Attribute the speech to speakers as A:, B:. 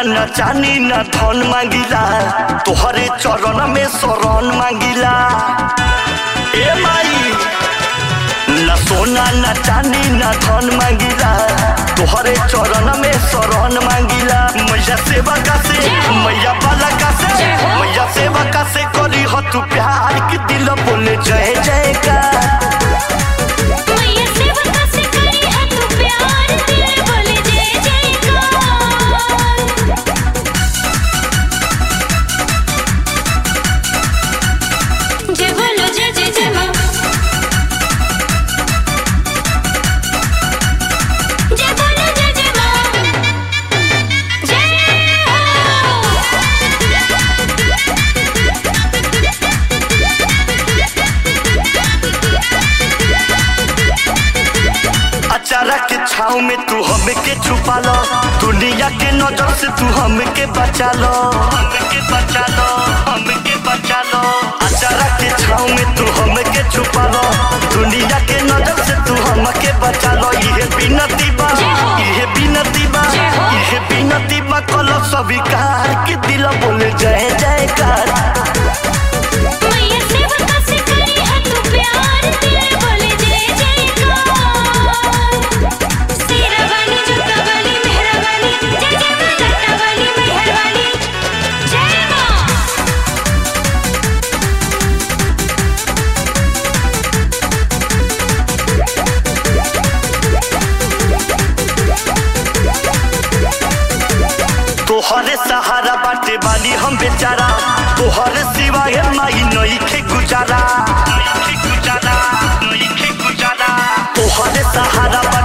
A: न चानी न धन मांगिला तोहरे चरण में शरण मांगिला ए माई न सोना न चानी न धन मांगिला तोहरे चरण में शरण मांगिला मैया सेवा का से मैया बाला का से मैया सेवा का से करी हो तू प्यार की दिल बोले जय जय का
B: मैया सेवका से करी है तू प्यार दिल बोले जय जयकार जय बोलो जय जय जय माँ जय बोलो जय जय माँ जय
A: अचारा के छाव में तू हमके छुपा लो दुनिया के नजर से तू हमके बचा लो हमके बचा लो हमके बचा लो अचारा के छाव में तू हमके छुपा लो दुनिया के नजर से तू हमके बचा लो ये बिनती बा ये बिनती बा ये बिनती बा कलो स्वीकार के दिल बोले जय जयकार
B: मैया सेवका से करी है तू प्यार दिल बोले जय जयकार सिरा वाली जुत्ता वाली मेहरा वाली जय जय माँ लट्टा वाली मेहर वाली जय माँ
A: तोहरे सहारा बाटे बानी हम बेचारा तोहरे सिवाय माई नई के गुजारा नई के गुजारा नई के गुजारा तोहरे सहारा बाटे